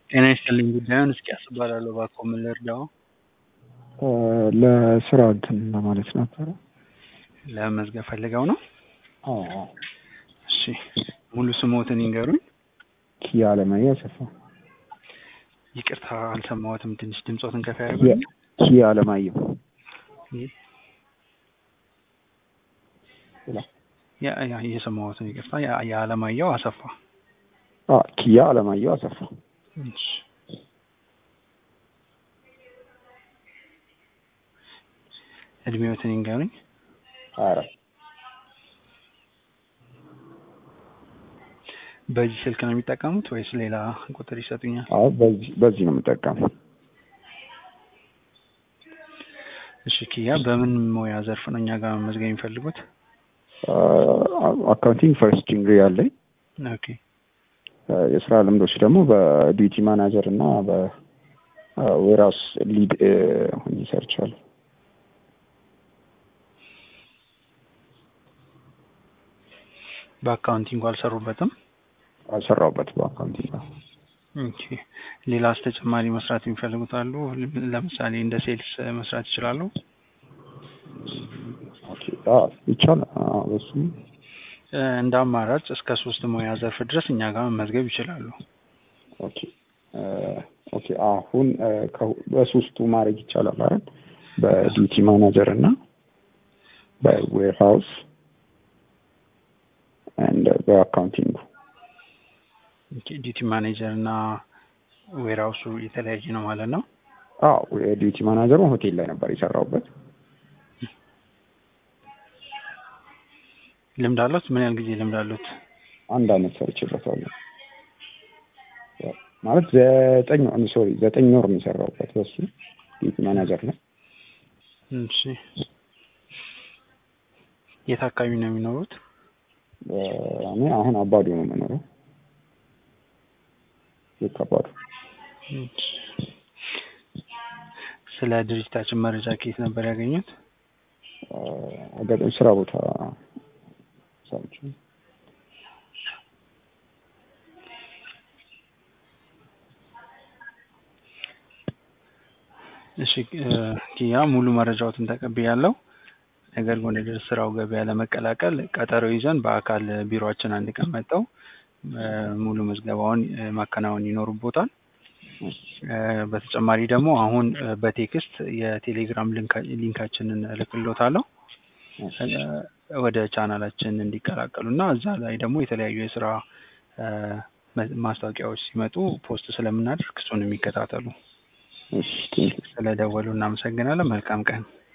ጤና ይስጥልኝ ጉዳዩን እስኪያስ እባላለሁ እባክዎ ምን ልርዳዎ? ለስራ እንትን ለማለት ነበረ። ለመመዝገብ ፈልገው ነው? አዎ አዎ። እሺ ሙሉ ስምዎትን ይንገሩኝ? ኪያ አለማየሁ አሰፋ። ይቅርታ አልሰማሁትም ትንሽ ድምጾትን ከፍ ያደርጉልኝ? ኪያ አለማየሁ። ያ ያ እየሰማሁት ነው ይቅርታ ያ- የአለማየሁ አሰፋ። አዎ ኪያ አለማየሁ አሰፋ። እሺ እድሜዎትን ይንገሩኝ? ሀያ አራት በዚህ ስልክ ነው የሚጠቀሙት ወይስ ሌላ ቁጥር ይሰጡኛል? አዎ በዚህ በዚህ ነው የምጠቀመው። እሺ ኪያ በምን ሙያ ዘርፍ ነው እኛ ጋር መመዝገብ የሚፈልጉት? አካውንቲንግ ፈርስት ዲግሪ አለኝ። ኦኬ የስራ ልምዶች ደግሞ በዲዩቲ ማናጀር እና በዌርሃውስ ሊድ ሆኜ ሰርቻለሁ። በአካውንቲንግ አልሰሩበትም? አልሰራሁበት በአካውንቲንግ ነው። ኦኬ ሌላስ ተጨማሪ መስራት የሚፈልጉት አሉ? ለምሳሌ እንደ ሴልስ መስራት ይችላሉ? ኦኬ አዎ ይቻላል። አዎ በሱም እ እንደ አማራጭ እስከ ሶስት ሙያ ዘርፍ ድረስ እኛ ጋር መመዝገብ ይችላሉ። ኦኬ እ ኦኬ አሁን እ ከሁ- በሶስቱ ማድረግ ይቻላል አይደል? በዲዩቲ ማናጀር እና በዌርሃውስ ኤንድ በአካውንቲንግ ኦኬ ዲዩቲ ማኔጀር እና ዌርሃውሱ የተለያየ ነው ማለት ነው? አዎ የዲዩቲ ማናጀሩ ሆቴል ላይ ነበር የሰራሁበት። ልምድ አሉት? ምን ያህል ጊዜ ልምድ አሉት? አንድ አመት ሰርቼበታለሁ። ያው ማለት ዘጠኝ ሶሪ ዘጠኝ ወር ነው የሰራሁበት በሱ ዲዩቲ ማናጀር ነው። እሺ የት አካባቢ ነው የሚኖሩት? እ እኔ አሁን አባዶ ነው የምኖረው። ልክ አባዶ እሺ ስለ ድርጅታችን መረጃ ከየት ነበር ያገኙት? እ አጋጣሚ ስራ ቦታ ሰርቼ እሺ እ ኪያ ሙሉ መረጃዎትን ተቀብያለሁ። ነገር ግን ወደ ስራው ገበያ ለመቀላቀል ቀጠሮ ይዘን በአካል ቢሮአችን አንድ ቀን መጥተው እ ሙሉ ምዝገባውን እ ማከናወን ይኖርቦታል። እ በተጨማሪ ደግሞ አሁን እ በቴክስት የቴሌግራም ሊንካ- ሊንካችንን እልክልዎታለሁ እ ወደ ቻናላችን እንዲቀላቀሉ እና እዛ ላይ ደግሞ የተለያዩ የስራ እ ማ- ማስታወቂያዎች ሲመጡ ፖስት ስለምናደርግ እሱን የሚከታተሉ። እሺ ቴንኪው ስለደወሉ እናመሰግናለን። መልካም ቀን።